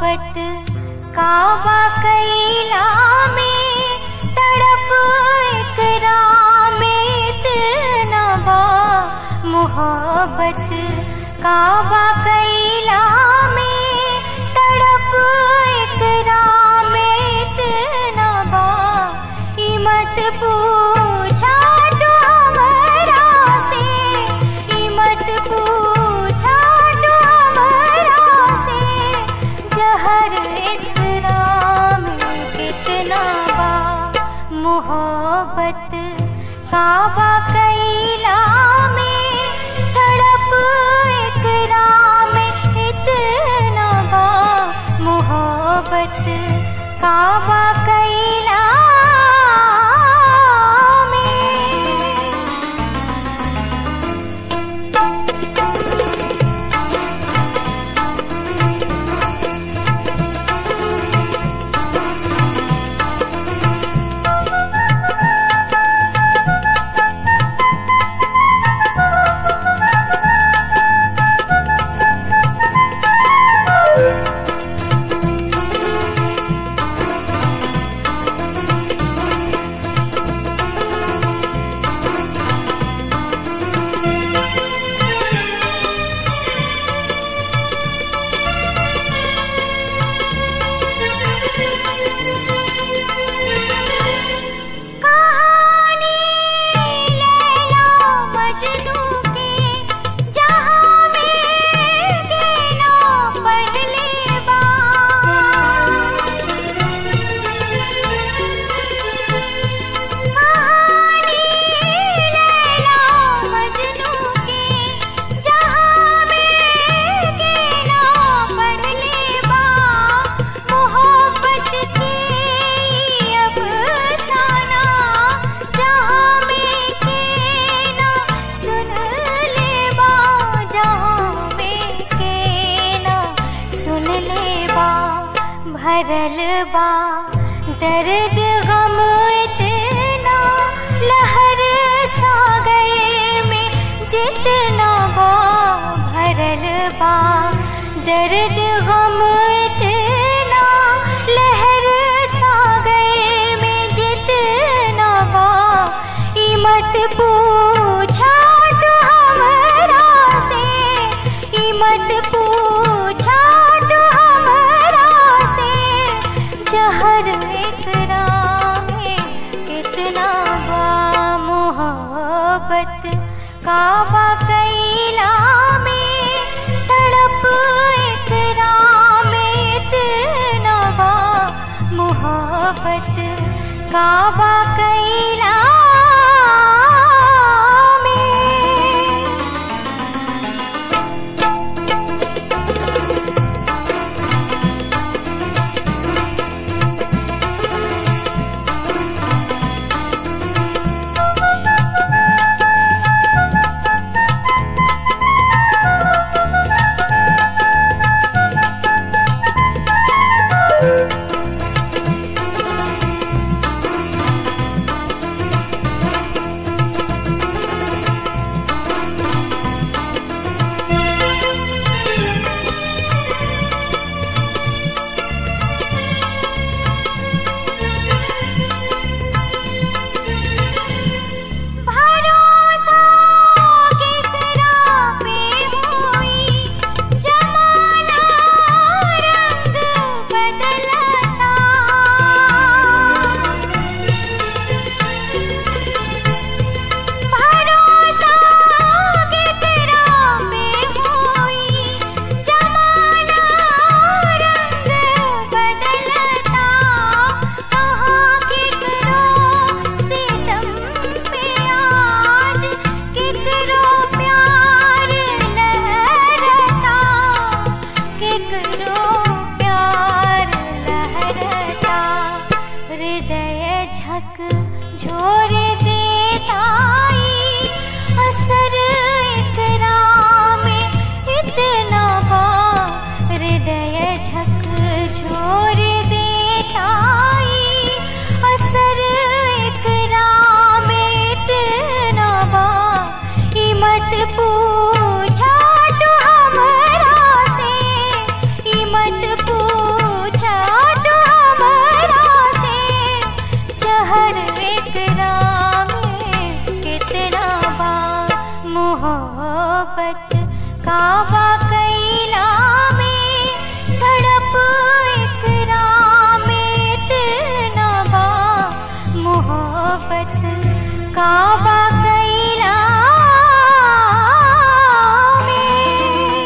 मोहब्बत काबा कैला में तड़प इकरा में इतना बा मोहब्बत काबा कैला में तड़प इकरा में इतना बा ई मत पूछा तू हमरा से ई मत पूछा तू हमरा से जहर इतना में कितना बा मोहब्बत काबा कैला में तड़प इकरा में इतना बा मोहब्बत काबा कैला में कहानी लैला मजनू के जहाँ में गिना पढ़ ले बा कहानी लैला मजनू के जहाँ में गिना पढ़ ले बा मोहब्बत के अफसाना जहाँ में के ना सुन ले बा जहाँ में के ना सुन ले बा भरल बा दर्द गम इतना लहर सागर में जितना बा भरल बा दर्द गम इतना लहर सागर में जितना बा ई मत पूछा तू हमरा से ई मत पूछा तू हमरा से जहर इकरा में कितना बा मोहब्बत काबा कैला में तड़प इकरा में इतना बा मोहब्बत काबा कैला में भरोसा केकरा पे होई जमाना रंग बदलता भरोसा केकरा पे होई जमाना रंग बदलता कहाँ केकरो सितम पे आज केकरो प्यार लहरता केकरो प्यार लहरता हृदय झक झोर देताई असर इकरा में इतना बा हृदय झक झोर देताई असर इकरा में इतना बा ई मत पूछा तू हमरा से ई मत पूछा काबा कैला में धड़प इकरा में इतना बा मोहब्बत काबा कैला में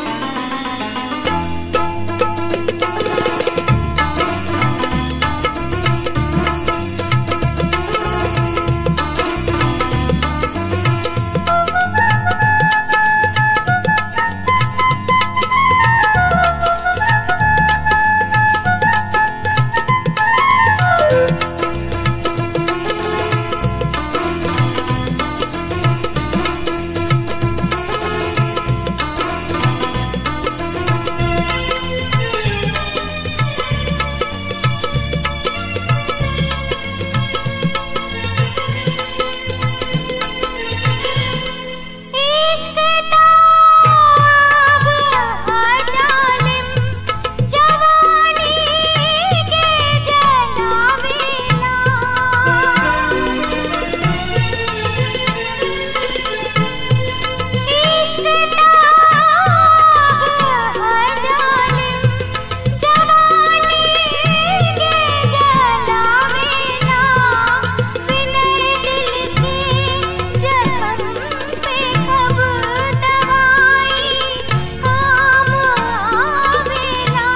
इश्क ताब जालिम जवानी के जलावेला इश्क ताब जालिम जवानी के जलावेला विनय दिल के जखम पे कब दवाई काम आवेला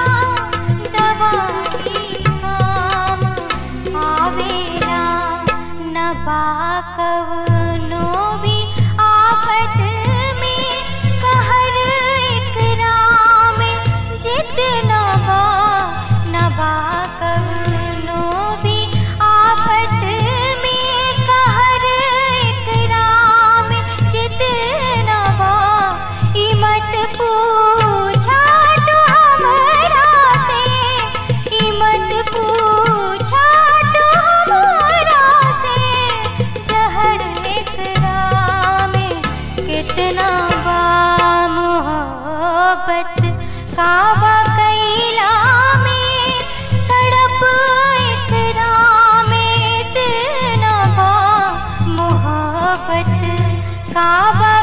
दवाई काम आवेला नबा कवनो भी आफत में कहर इकराम जितना बा नबा कवनो भी आफत में कहर इकराम जितना बा ई मत पूछा तू हमरा से ई मत पूछा तू हमरा से जहर इकराम कितना बा मोहब्बत काबा कैला में तड़प इकरा में इतना बा मोहब्बत काबा